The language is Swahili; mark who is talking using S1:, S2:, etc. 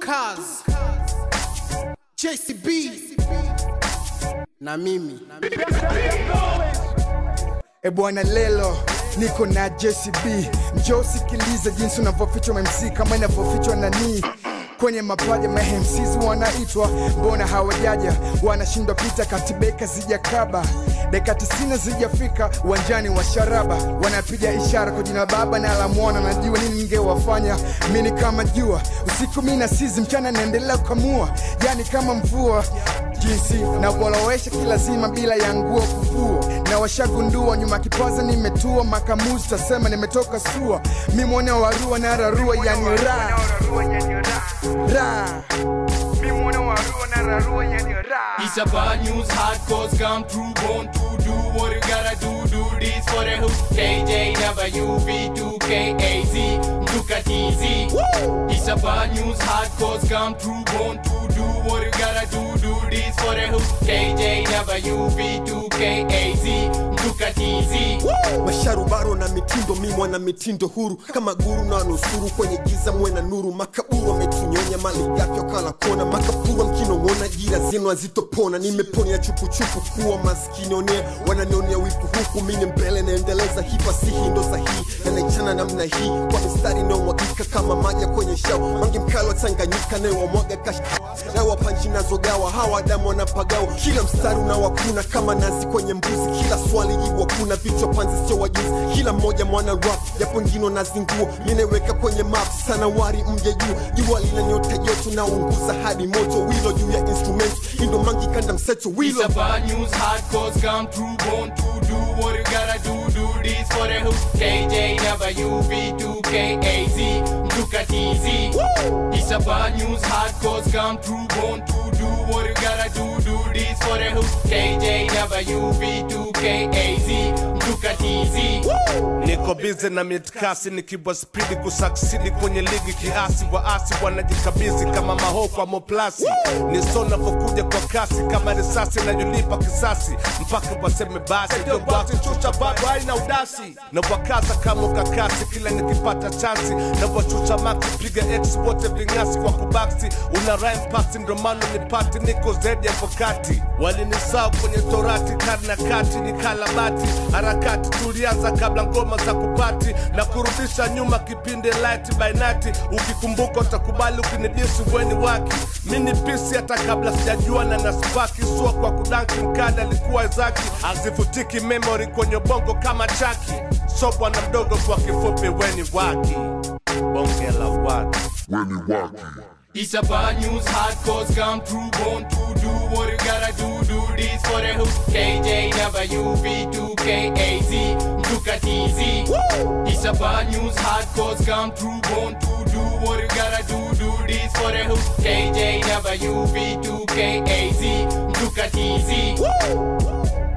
S1: Kaz, JCB na mimi
S2: E bwana lelo niko na JCB, njoo sikiliza jinsi unavyofichwa MC kama inavyofichwa nani kwenye mapaja mahemsizi wanaitwa, mbona hawajaja? Wanashindwa pita katibeka zijakaba dakika tisini zijafika uwanjani wa sharaba, wanapiga ishara kwa jina la Baba na la Mwana. Najua nini ningewafanya mini kama jua usiku, mi na sizi mchana naendelea kukamua, yani kama mvua jinsi navolowesha kilazima bila ya nguo kuvua, na washagundua nyuma kipaza nimetua makamuzi, tasema nimetoka sua, mi mwana warua na rarua, yani ra ra mi mwana warua na rarua, yani ra
S3: It's a bad news, hardcores come through, born to do what you gotta do, do this for the hood. KJ, WV2KAZ, Mtuka TZ. It's a bad news, hardcores come through, born to do what you gotta do, do this for the hood. KJ, WV2KAZ, Mtuka TZ.
S4: masharubaro na mitindo mi mwana mitindo huru kama guru na nusuru kwenye giza mwe na nuru makaburu ametunyonya mali yake wakala kona makapuru mkinong'ona jira zenu hazitopona nimeponia chupuchupu kuwa maskini onea wananionea wipu huku mini mbele naendeleza hipa si hindo sahihi na naichana namna hii kwa mistari inayomwagika kama maji ya kwenye shao mangi mkalo tanganyika nayowamwaga kash na wapanchi nazogawa hawa damu wanapagawa kila mstari unawakuna kama nazi kwenye mbuzi kila swali jibu hakuna vichwa panzi sio wajuzi kila mmoja mwana rap japo ngino na zinguo mineweka kwenye map sana wari mje juu jua lina nyota joto na unguza hadi moto wilo juu ya instrument indo mangi kanda mseto
S3: It's
S4: wilo
S3: a bad news, hardcores come through, born to do what you gotta do, do this for the hood. KJ, WV2KAZ, Mtuka TZ. It's a bad news, hardcores come through, born to do what you gotta do, do this for the hood. KJ, WV2KAZ, Mtuka TZ.
S5: niko bize na mitkasi nikibwa spidi kusaksidi kwenye ligi kiasi waasi wanajikabizi kama maho kwa moplasi ni so navyokuja kwa kasi kama risasi nayolipa kisasi mpaka waseme basi ndio basi chucha bado haina udasi na wakaza kama ukakasi kila nikipata chansi na wachucha maksi piga export vingasi kwa kubaksi una rhyme pasi ndo maana nipati niko zaidi ya kokati walinisao kwenye torati karna kati ni kalabati harakati tulianza kabla ngoma za kupati na kurudisha nyuma kipindi light by night ukikumbuka utakubali ukinidisi weni waki mini pisi hata kabla sijajuana na spaki sua kwa kudanki mkanda alikuwa zaki azivutiki memory kwenye bongo kama chaki so bwana mdogo kwa kifupi weni waki bonge la watu
S3: It's a bad news, hardcores come through, born to do what you gotta do, do this for the hood. KJ, WV2KAZ, Mtuka TZ. It's a bad news, hardcores come through, born to do what you gotta do, do this for the hood. KJ, WV2KAZ, Mtuka TZ.